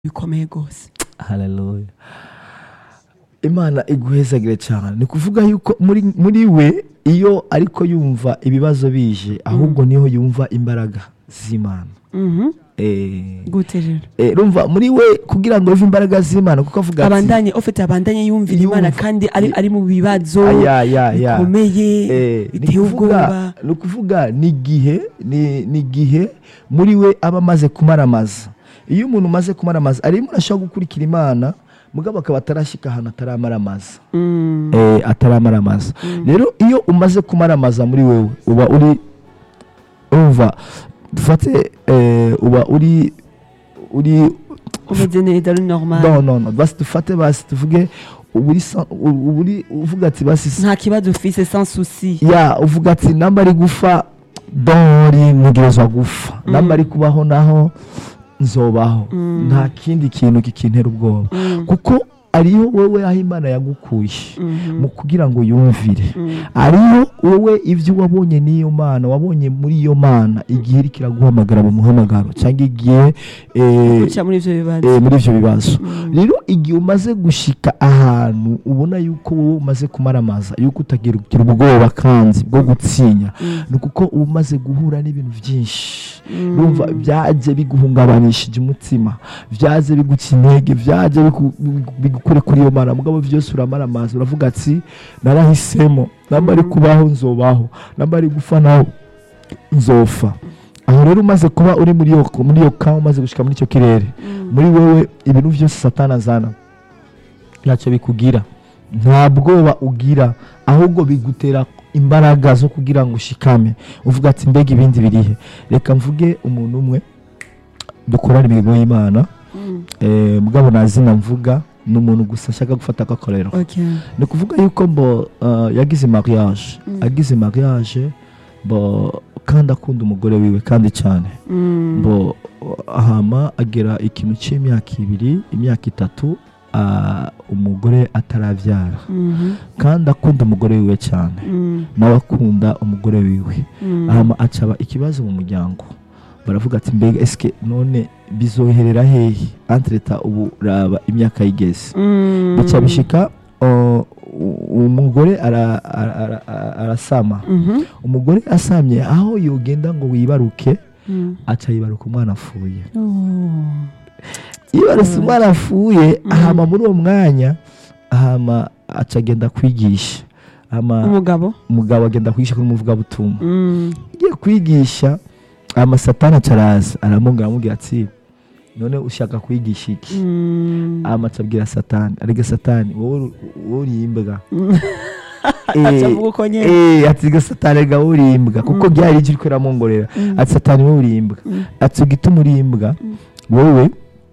bikomeye rwose haleluya imana iguhezagire cyane ni kuvuga yuko muri muri we iyo ariko yumva ibibazo bije ahubwo niho yumva imbaraga z'imana Mhm. Eh, gute rero eh, rumva muri we kugira ngo yumve imbaraga z'imana kuko avuga ati abandanye ufite abandanye yumvira Yumva. imana kandi ari, ari mu bibazo aya ya ya bikomeye Eh, ni biteye ukuvuga ubwoba ni ukuvuga ni igihe ni ni igihe muri we aba amaze kumaramaza iyo umuntu umaze kumaramaza ari umuntu ashobora gukurikira imana mugabo akaba atarashyika ahantu ataramaramaza Mm. eh, ataramaramaza rero iyo umaze kumaramaza muri wewe uba uri umva dufate eh, uba uri uri umeze neza ari normal no no no basi dufate basi tuvuge uba uri sa- uba uri uvuga ati basi nta kibazo ufise sans souci ya uvuga ati namba ari gufa dori ntegerezwa gufa namba ari kubaho naho nzobaho Mm. nta kindi kintu kikintera ubwoba Mm. kuko ariyo wowe aho imana yagukuye Mhm. mu kugira ngo yumvire Mm. ariyo wowe ibyo wabonye n'iyo mana wabonye muri iyo mana igihe iri kiraguhamagara mu muhamagaro cyangwa igihe eh, guca muri ivyo bibazo eh, muri ibyo bibazo Mm. rero igihe umaze gushika ahantu ubona yuko wowe umaze kumaramaza yuko utagira ugira ubwoba kandi bwo gutsinya Mm. ni ukuko uba umaze guhura n'ibintu byinshi Mm. urumva byaje biguhungabanishije umutima byaje biguca intege byaje bigu- bigu- bigukure kuri iyo mana mugabo byose uramaramaza uravuga ati narahisemo namba ari kubaho nzobaho namba ari gupfa naho nzofa aho rero umaze kuba uri muri iyo muri iyo ka umaze gushika muri icyo kirere Mm. muri wowe ibintu byose satana azana ntacyo bikugira nta bwoba ugira ahubwo bigutera imbaraga zo kugira ngo ushikame uvuga ati mbega ibindi birihe reka mvuge umuntu umwe dukorana imirimo y'imana Mm. eh, mugabo nta zina mvuga ni umuntu gusa ashaka gufata akakorero Okay. ni ukuvuga yuko mbo uh, yagize mariage Mm. agize mariage mbo kandi akunda umugore wiwe kandi cyane Mm. mbo hama agera ikintu cy'imyaka ibiri imyaka itatu ah, umugore atarabyara Mhm. kandi akunda umugore wiwe cyane Mm. nawe akunda umugore wiwe Mm. hama acaba ikibazo mu muryango baravuga ati mbega esike none bizoherera hehe antreta ubu raba imyaka yigeze Mm. bica bishika uh, u- umugore ara- ara- ara- ara- arasama Mhm. umugore asamye aho yogenda ngo wibaruke Mm. aca yibaruka umwana apfuye Oh. yibarutse umwana apfuye Mm. hama muri uwo mwanya hama aca agenda kwigisha hama umugabo umugabo agenda kwigisha kuri umuvugabutumwa Mm. agiye kwigisha hama satani aca araza aramubwira aramubwira ati none ushaka kwigisha iki Mm. hama aca abwira satani arega satani wowe uri- wowe uri imbwa Mm. Eh, Aca avuga uko nyene. eh, ati ga satani rega wowe uri imbwa kuko Mm. byari icyo uriko uramwongorera Mm. ati satani wowe uri imbwa Mm. ati ugituma uri imbwa Mm. wowe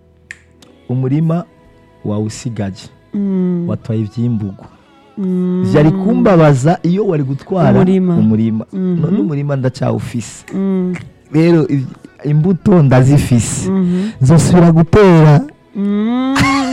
umurima wawusigaje Mm. watwaye ibyimbugu Mm. byari kumbabaza iyo wari gutwara Umurima. umurima Mhm. none umurima ndacyawufise Mm. rero iv- imbuto ndazifise Mhm. nzosubira gutera Mm.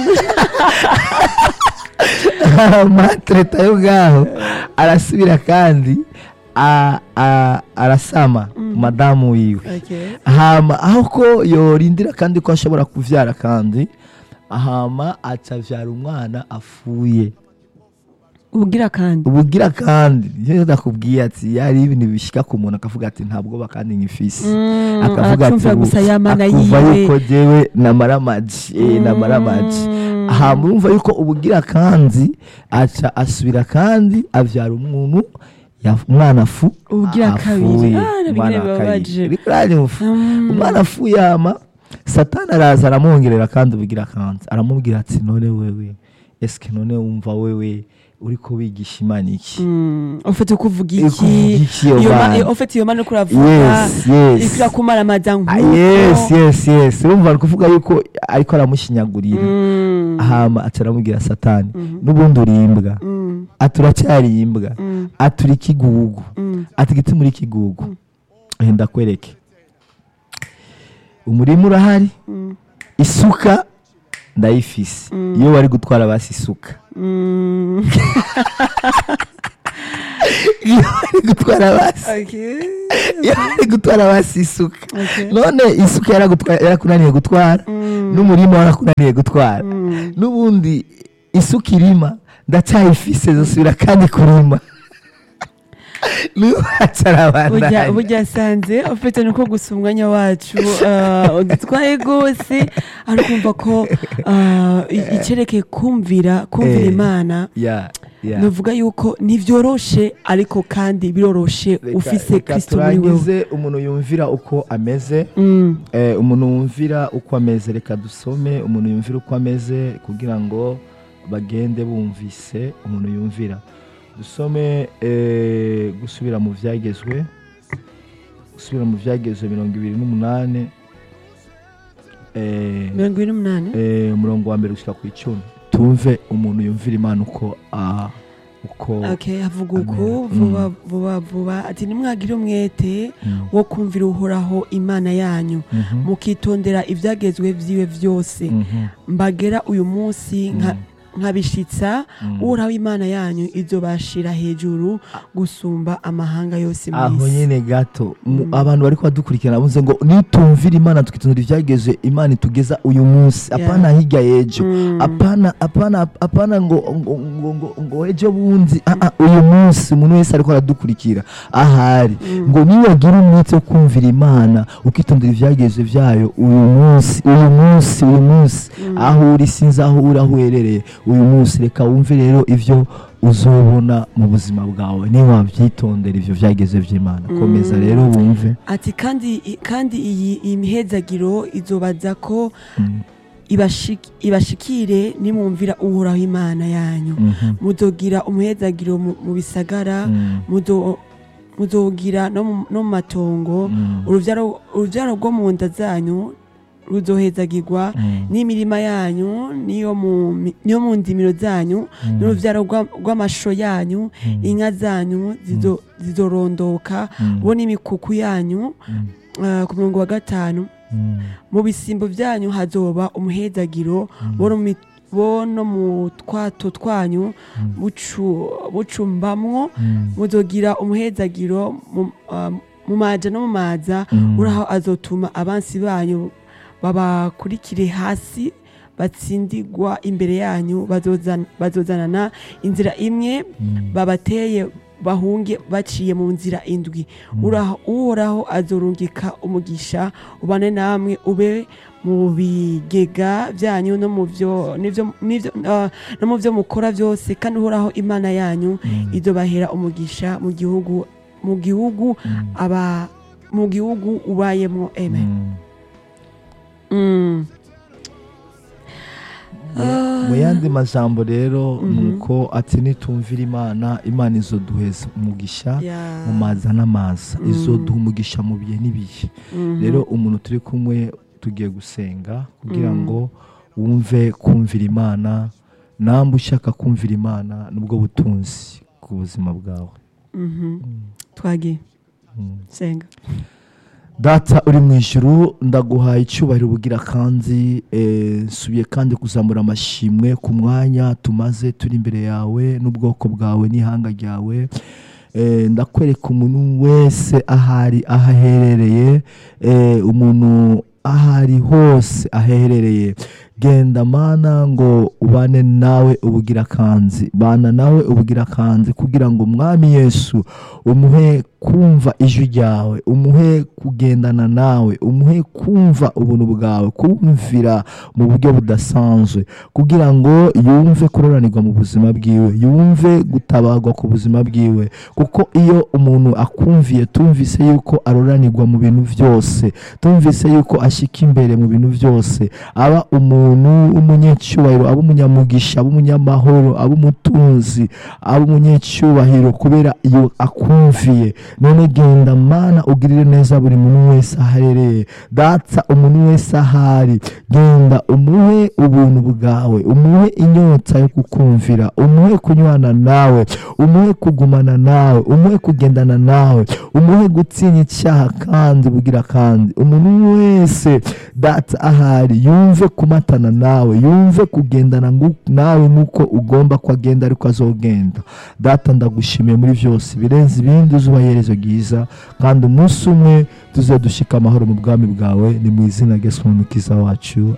matreta yo ngaho arasubira kandi a- a- arasama Mm. madamu wiwe Okay. hama aho ko yorindira kandi ko ashobora kuvyara kandi hama acavyara umwana afuye ubugira kandi ubugira kandi iyo ndakubwiye ati yari ibintu bishika ku muntu akavuga ati nta bwoba kandi nkifise Mm, akavuga ati aracumvira gusa ya mana akumva yiwe yuko jewe namara amaji eh, namara amaji Mm. aha murumva yuko ubugira kandi aca asubira kandi avyara umuntu ya- umwana afu Ubugira kabiri. afuye. Ah, nabyo Umwana wa bibabaje. kabiri. Uriko uranyumva? Mm. umwana afuye ama satani araza aramwongerera kandi ubugira kandi aramubwira ati none wewe eske none wumva wewe uriko wigisha imana iki Mm. ufite ukuvuga Uri kuvuga iki iki iyo Iyo ma- mana? ufite iyo mana uriko uravuga yes yes ikira kumara amajya Ah, nk'uko yes yes yes urumva ari kuvuga yuko ariko aramushinyagurira Mm. hama aca aramubwira satani Mhm. n'ubundi uri imbwa Mm. ati uracyari imbwa Mm. ati uri ikigugu Mm. ati igiti muri ikigugu Eh, ndakwereke umurima urahari Mm. isuka ndayifise Mm. iyo bari gutwara basi isuka Mm. iyo bari gutwara basi Okay. iyo bari gutwara basi isuka Okay. none isuka yaragutwa- yarakunaniye gutwara Mm. n'umurima warakunaniye gutwara Mm. n'ubundi isuka irima ndacyayifise zosubira kandi kurima burya nubacarabandanya burya sanze ufite nuko gusa umwanya wacu uh, udutwaye rwose ari kumva ko uh, i- icerekeye kumvira kumvira Eh. imana ya ya nuvuga yuko ntivyoroshe ariko kandi biroroshe Reka- ufise reka kristo muri wewe turangize umuntu yumvira uko ameze Mm, Eh, umuntu wumvira uko ameze reka dusome umuntu yumvira uko ameze kugira ngo bagende bumvise umuntu yumvira dusome eh, gusubira mu byagezwe gusubira mu byagezwe mirongo ibiri n'umunani eh, mirongo ibiri n'umunani eh, umurongo wa mbere gushyira ku icumi tumve umuntu yumvira imana uko ah, uko okay havuga uku Amen. vuba vuba vuba ati nimwagire umwete Mm, wo kumvira uhoraho imana yanyu mhm, mukitondera ibyagezwe vyiwe vyose mhm, mbagera uyu munsi nka mm, nkabishitsa mm. uhoraho imana yanyu izobashira hejuru gusumba amahanga yose aho mw'isi nyine gato mu- Mm. abantu bari badukurikirana bavuze ngo nitumvira imana tukitondera ibyageze imana itugeza uyu munsi Yeah. apana hirya y'ejo Mm. apana apana apana ngo ngo ngo ngo, ngo ejo bundi ah, ah, uyu munsi umuntu wese ariko aradukurikira ahari Mm. ngo niwagira umwete wo kumvira imana ukitondera ibyageze byayo uyu munsi uyu munsi uyu munsi Mm. aho uri sinzi aho uri aho uherereye uyu munsi reka wumve rero ibyo uzobona mu buzima bwawe niba wabyitondera ibyo byageze by'imana komeza Mm. rero wumve ati kandi kandi iyi iyi mihezagiro izobaza ko Mm, ibashik- ibashikire nimwumvira uhoraho imana yanyu mhm, muzogira umuhezagiro mu mu bisagara mm, muzo- muzogira no mu- no mu matongo mm, uruvyaro uruvyaro rwo mu nda zanyu ruzohezagirwa mm, n'imirima yanyu niyo mu mi- niyo mu ndimiro zanyu mm, n'uruvyaro rwa- rw'amasho yanyu mm, inka zanyu zizo- zizorondoka mm, bo n'imikuku yanyu mm, ah, ku murongo wa gatanu mm, mu bisimbo byanyu hazoba umuhezagiro mm, bo no mi- bo no mu twato twanyu Mm. bucu- bucumbamwo mm, muzogira umuhezagiro mu- ah, mu maja no mu maza mm, uraho azotuma abansi banyu babakurikire hasi batsindigwa imbere yanyu bazozan- bazozanana inzira imwe mm, babateye bahunge baciye mu nzira indwi Uraho- uhoraho azorungika umugisha ubane namwe ube mu bigega byanyu no mu byo n'ivyo- n'ivyo, ah, no mu byo mukora byose kandi uhoraho imana yanyu mm, izobahera umugisha mu gihugu mu gihugu mm, aba mu gihugu ubayemo amen mm. Mm. Mu- mu yandi majambo rero Mhm. nuko ati nitumvira imana imana izoduheza umugisha Yeah. mu maza n'amaza Mm. izoduha umugisha mu bihe n'ibihe Mhm. rero umuntu turi kumwe tugiye gusenga kugira Mm. ngo wumve kumvira imana namwe ushaka kumvira imana nubwo butunzi ku buzima bwawe Mhm. twagiye Mm. senga data uri mu ijuru ndaguhaye icyubahiro bugira kandi eh, nsubiye kandi kuzamura amashimwe ku mwanya tumaze turi imbere yawe n'ubwoko bwawe n'ihanga ryawe Eh, ndakwereka umuntu wese ahari aho aherereye eh, umuntu ahari hose aherereye genda mana ngo ubane nawe ubugira kanzi bana nawe ubugira kanzi kugira ngo umwami yesu umuhe kumva ijwi ryawe umuhe kugendana nawe umuhe kumva ubuntu bwawe kumvira mu buryo budasanzwe kugira ngo yumve kuroranirwa mu buzima bwiwe yumve gutabagwa ku buzima bwiwe kuko iyo umuntu akumviye tumvise yuko aroranirwa mu bintu byose tumvise yuko ashyika imbere mu bintu byose aba umuntu w'umunyacyubahiro aba umunyamugisha aba umunyamahoro aba umutunzi aba umunyacyubahiro kubera iyo akumviye none genda mana ugirire neza buri muntu wese aherereye data umuntu wese ahari genda umuhe ubuntu bwawe umuhe inyota yo kukumvira umuhe kunywana nawe umuhe kugumana nawe umuhe kugendana nawe umuhe gutinya icyaha kandi bugira kandi umuntu wese data ahari yumve kumatana nawe yumve kugendana ngu- nawe nk'uko ugomba ko agenda ariko azogenda data ndagushimiye muri byose birenze ibindi uzuba iherezo ryiza kandi umunsi umwe tuze dushika amahoro mu bwami bwawe ni mu izina rya Yesu umukiza wacu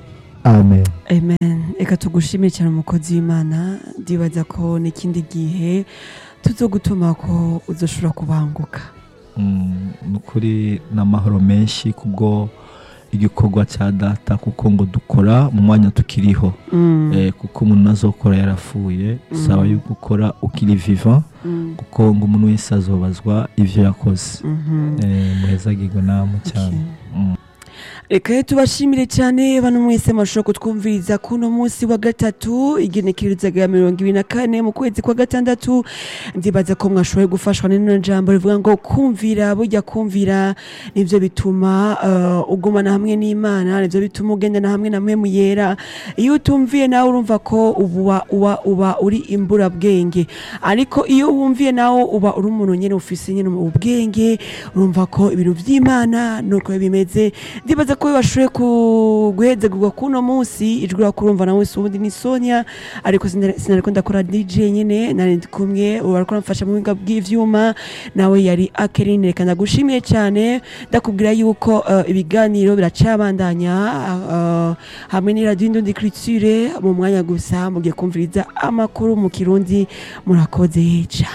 amen amen reka tugushimire cyane umukozi w'imana ndibaza ko n'ikindi gihe tuzogutuma ko uzoshobora kubanguka Mm, ni ukuri n'amahoro menshi kubwo igikorwa cya data kuko ngo dukora mu mwanya tukiriho Mm, Eh, kuko umuntu azokora yarapfuye bisaba Mm. yuko ukora ukiri vivant mm, kuko ngo umuntu wese azobazwa ivyo yakoze mhm. Eh, muhezagirwe namwe cyane Okay. Mm. reka rero tubashimire cyane bano mwese mashobora kutwumviriza kuno munsi wa gatatu igenekerezo rya mirongo ibiri na kane mu kwezi kwa gatandatu ndibaza ko mwashoboye gufashwa n'ino jambo rivuga ngo kumvira burya kumvira nivyo bituma uh, ugumana hamwe n'imana nivyo bituma ugendana hamwe na mwemu yera iyo utumviye nawe urumva ko uba, uba, uba uri imburabwenge ariko iyo wumviye nawe uba uri umuntu nyene ufise nyene ubwenge urumva ko ibintu vy'imana nuko bimeze ndibaza ko bashoboye ku- guhezagurwa kuno munsi ijwi urakurumva nawe si ubundi ni sonia ariko sinari- sinariko ndakora dj nyene nari ndi kumwe ubu ariko aramfasha mu buhinga bw'ivyuma nawe yari akerine reka ndagushimiye cyane ndakubwira yuko uh, ibiganiro biracabandanya uh, hamwe n'iradiyo indundi criture mu mwanya gusa mugiye kumviriza amakuru mu kirundi murakoze cyane